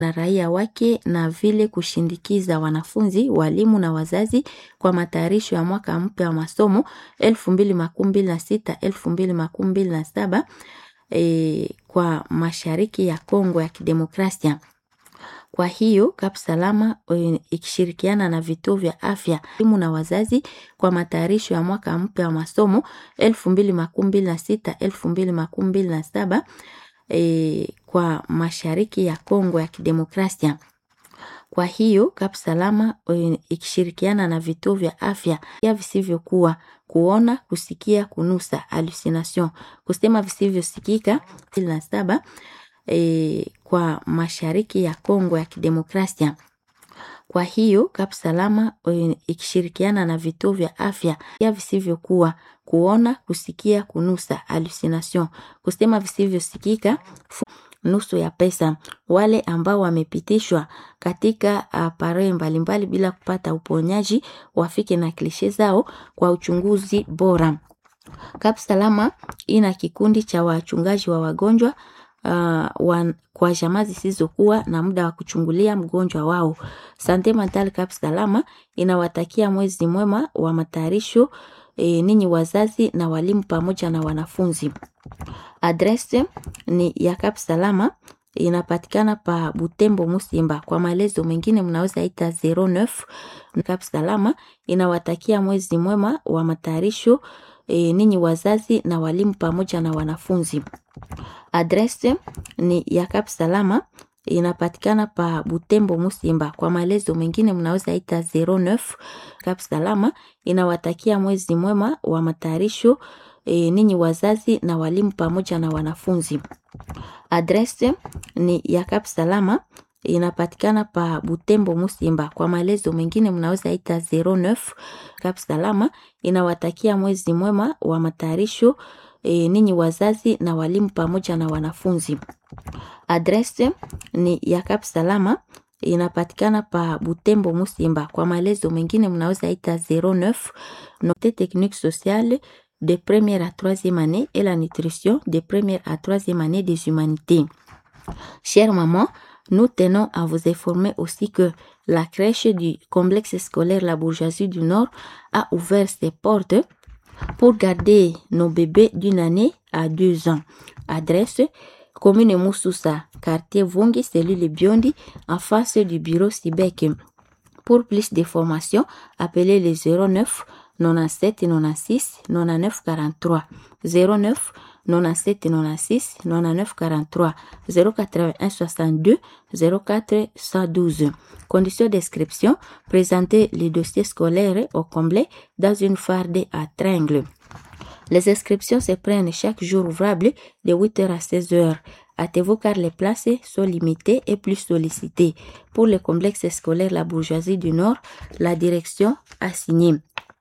na raia wake na vile kushindikiza wanafunzi, walimu na wazazi kwa matayarisho ya mwaka mpya wa masomo 2026 2027 e, kwa mashariki ya Kongo ya Kidemokrasia. Kwa hiyo Kap Salama e, ikishirikiana na vituo vya afya, walimu na wazazi kwa matayarisho ya mwaka mpya wa masomo 2026 2027 e, kwa mashariki ya Kongo ya Kidemokrasia. Kwa hiyo Kap Salama e, ikishirikiana na vituo vya afya ya visivyokuwa kuona, kusikia, kunusa hallucination, kusema visivyosikika na saba e, kwa mashariki ya Kongo ya Kidemokrasia. Kwa hiyo Kap Salama e, ikishirikiana na vituo vya afya ya visivyokuwa kuona, kusikia, kunusa hallucination, kusema visivyosikika nusu ya pesa. Wale ambao wamepitishwa katika apare mbalimbali bila kupata uponyaji wafike na klishe zao kwa uchunguzi bora. Kap Salama ina kikundi cha wachungaji wa wagonjwa uh, wan, kwa jamaa zisizokuwa na muda wa kuchungulia mgonjwa wao. Sante Mental Kap Salama inawatakia mwezi mwema wa matayarisho e, ninyi wazazi na walimu pamoja na wanafunzi. Adrese ni ya Kap Salama inapatikana pa Butembo Musimba. Kwa maelezo mengine mnaweza ita 09 Kap Salama inawatakia mwezi mwema wa matayarisho e, ninyi wazazi na walimu pamoja na wanafunzi. Adrese ni ya Kap Salama inapatikana pa Butembo Musimba. Kwa maelezo mengine mnaweza ita 09 Kap Salama inawatakia mwezi mwema wa matayarisho e, ninyi wazazi na walimu pamoja na wanafunzi. Adrese ni ya Kap Salama inapatikana pa Butembo Musimba. Kwa maelezo mengine mnaweza ita 09 Kap Salama inawatakia mwezi mwema wa matayarisho e, ninyi wazazi na walimu pamoja na wanafunzi. Adrese ni ya Kap Salama inapatikana pa Butembo Musimba. Kwa maelezo mengine mnaweza ita 09 Note technique sociale de première à troisième année et la nutrition de première à troisième année des humanités. Chère maman, nous tenons à vous informer aussi que la crèche du complexe scolaire La Bourgeoisie du Nord a ouvert ses portes pour garder nos bébés d'une année à deux ans. Adresse commune Moussoussa, quartier Vungi, cellule Biondi, en face du bureau Sibek. Pour plus de informations, appelez le 09 97 96 99 43 09 97 96 99 43 081 62 04 112. Condition d'inscription présenter les dossiers scolaires au complet dans une farde à tringles. Les inscriptions se prennent chaque jour ouvrable de 8h à 16h. Hâtez-vous car les places sont limitées et plus sollicitées. Pour le complexe scolaire La Bourgeoisie du Nord, la direction a signé.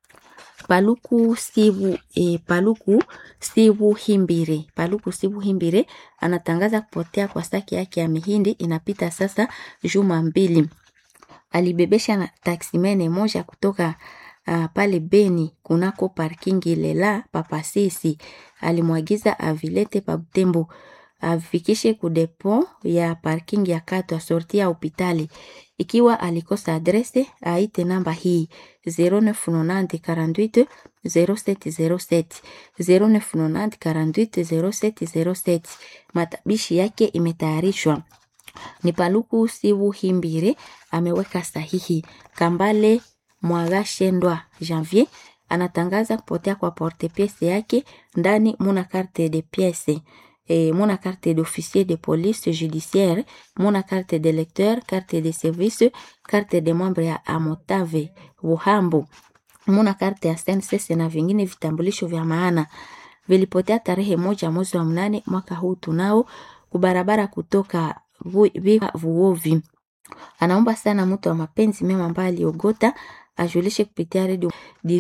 Paluku Sibu e, Paluku Sibu Himbire. Paluku Sibu Himbire anatangaza kupotea kwa saki yake ya mihindi inapita sasa juma mbili. Alibebesha na taksimene moja kutoka uh, pale Beni kunako parkingi lela papasisi. Alimwagiza avilete pa Butembo afikishe kudepo ya parking ya Katwa sorti ya hospitali. Ikiwa alikosa adrese, aite namba hii 0990 48 0707 0990 48 0707. Matabishi yake imetayarishwa ni Paluku Sibu Himbire ameweka sahihi. Kambale Mwagashendwa Janvier anatangaza kupotea kwa porte piece yake ndani muna carte de pièce et mon carte d'officier de police judiciaire, mon carte de lecteur, carte de service, carte de membre ya Amotave Buhambo, mon carte ya SNCC na vingine vitambulisho vya maana vilipotea tarehe moja mwezi wa mnane mwaka huu tunao kubarabara kutoka Viva Vuovi. Anaomba sana mtu wa mapenzi mema ambaye aliogota ajulishe kupitia redio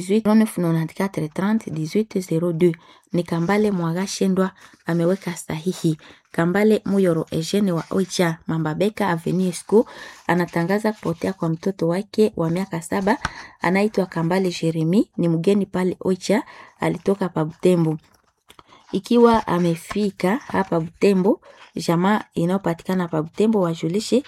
1894301802 ni Kambale Mwaga Shendwa ameweka sahihi. Kambale Muyoro Eugene wa Oicha Mambabeka Avenue School anatangaza kupotea kwa mtoto wake wa miaka saba anaitwa Kambale Jeremi, ni mgeni pale Oicha, alitoka pa Butembo. Ikiwa amefika hapa Butembo, jamaa inayopatikana pa Butembo wajulishe